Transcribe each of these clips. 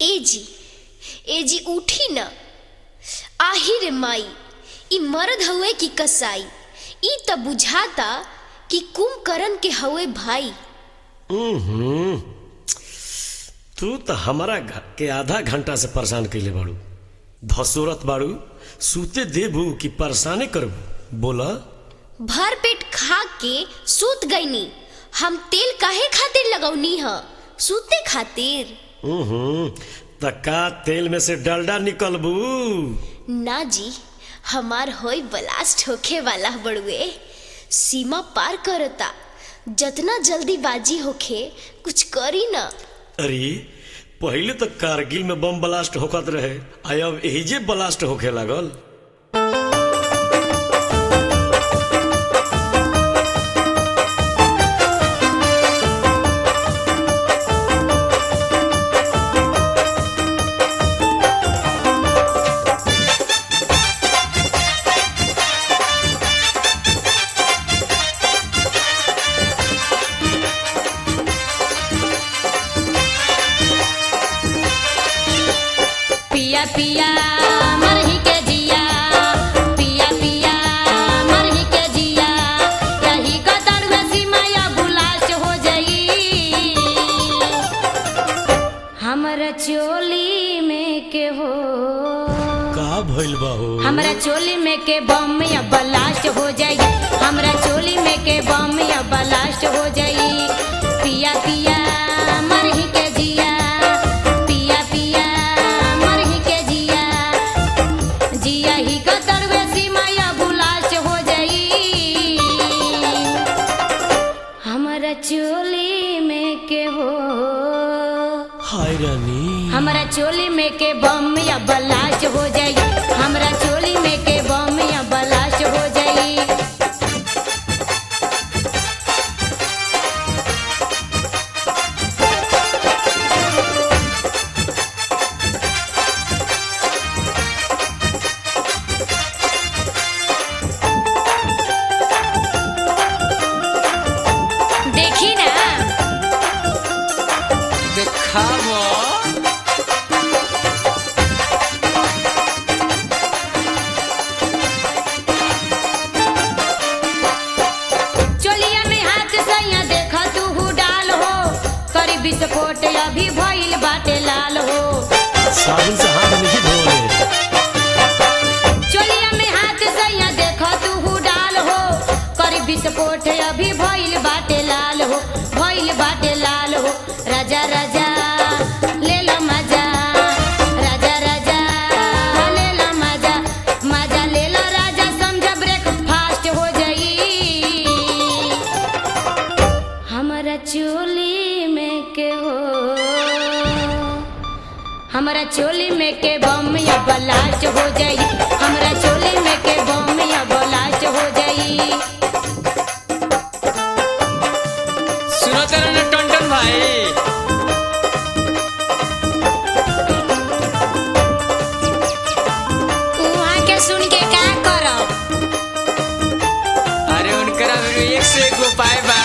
ए जी ए जी उठी न आहिर माई ई मर्द हवे की कसाई ई त बुझाता कि कुंभकर्ण के हवे भाई हम्म तू तो हमारा घ- के आधा घंटा से परेशान कैले बाड़ू धसोरत बाड़ू सूते देबू कि परेशाने करबू बोला भर पेट खा के सूत गईनी हम तेल काहे खातिर लगौनी ह सूते खातिर हम्म त का तेल में से डलडा निकलबू ना जी हमार होई ब्लास्ट होखे वाला बड़ुए सीमा पार करता जतना जल्दी बाजी होखे कुछ करी ना अरे पहले तो कारगिल में बम ब्लास्ट होकत रहे आ अब एहिजे ब्लास्ट होखे लागल पिया पिया मरही के जिया पिया पिया मरही के जिया रही कतर में सिमया बुलाश हो जाई हमरा चोली में के हो का भइल बा हो हमरा चोली में के बम या ब्लास्ट हो जाई हमरा चोली में के बम या ब्लास्ट हो जाई पिया पिया मरही के जिया पिया पिया मरही के जिया जिया ही कतर वे सीमाया ब्लास्ट हो जाई हमरा चोली में के हो हाय रानी हमरा चोली में के बम या ब्लास्ट हो जाई हमरा चोली में के बम या ब्लास्ट हो जाई देखी ना देखावा चोलिया में हाथ सैया देख तू हु डाल हो करी विस्फोट अभी भइल बाटे लाल हो साबुन से हाथ नहीं धोले चोलिया में हाथ सैया देख तू हु डाल हो करी विस्फोट अभी भइल बाटे लाल हो भइल बाटे लाल हो राजा राजा ले लो मजा राजा राजा ले लो मजा मजा ले लो राजा समझ ब्रेक फास्ट हो जाई हमरा चोली में के हो हमरा चोली में के बम या ब्लास्ट हो जाई हमरा चोली में के बम या ब्लास्ट हो जाई सुनो तेरा ना टंटन भाई उहाँ के सुन के का करब अरे उनकरा भी एक से एक उपाय बा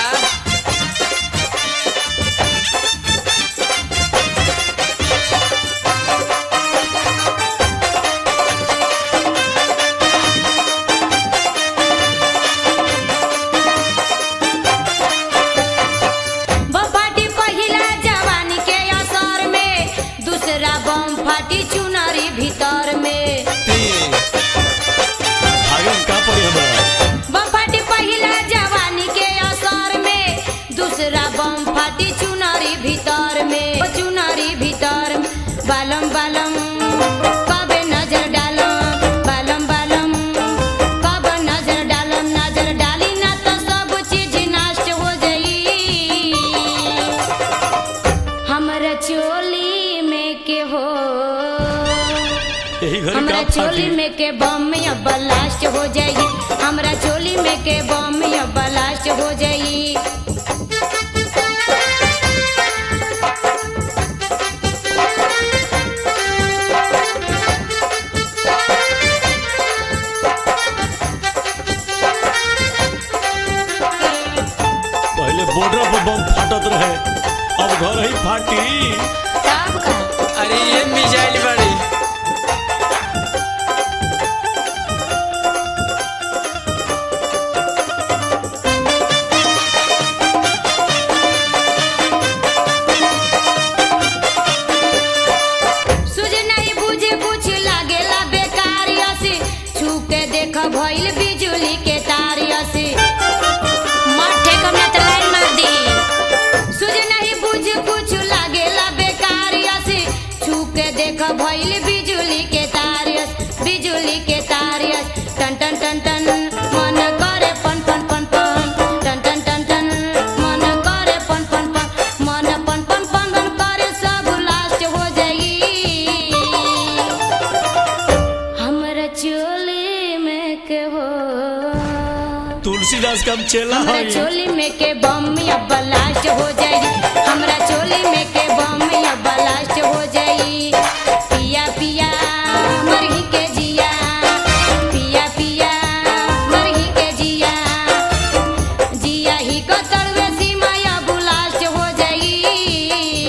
बपाटी पहिला जवानी के असर में दूसरा बम फाटी चुनरी भीतर में भागम का पड़ी हमरा बपाटी पहिला जवानी के असर में दूसरा बम फाटी चुनरी भीतर में ओ चुनरी भीतर में बालम बालम कबे नजर डालम बालम बालम कब नजर डालम नजर डाली ना तो सब चीज नष्ट हो जाई हमरा चोली में के हो यही घर हमरा का चोली फाटी में के बम या ब्लास्ट हो जाई हमरा चोली में के बम या ब्लास्ट हो जाई पहले बॉर्डर पर बम फाटत रहे अब घर ही फाटी तब का अरे देख भइल बिजुली के तारियस बिजुली के तारियस टन टन टन टन मन करे पन पन पन पन टन टन टन टन मन करे पन पन पन मन पन पन पन पन करे सब लास्ट हो जाई हमरा चोली में के हो तुलसीदास का हम चेला हमरा है चोली में के बम या ब्लास्ट हो जाई हमरा चोली में के बम या ब्लास्ट हो जाई पिया पिया मरही के जिया पिया पिया मरही के जिया जिया ही को तड़वे सीमा या ब्लास्ट हो जाई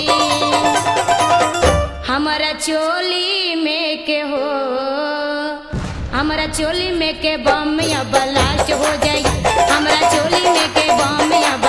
हमरा चोली में के हो हमरा चोली में के बम या ब्लास्ट हो जाई हमरा चोली में के बम या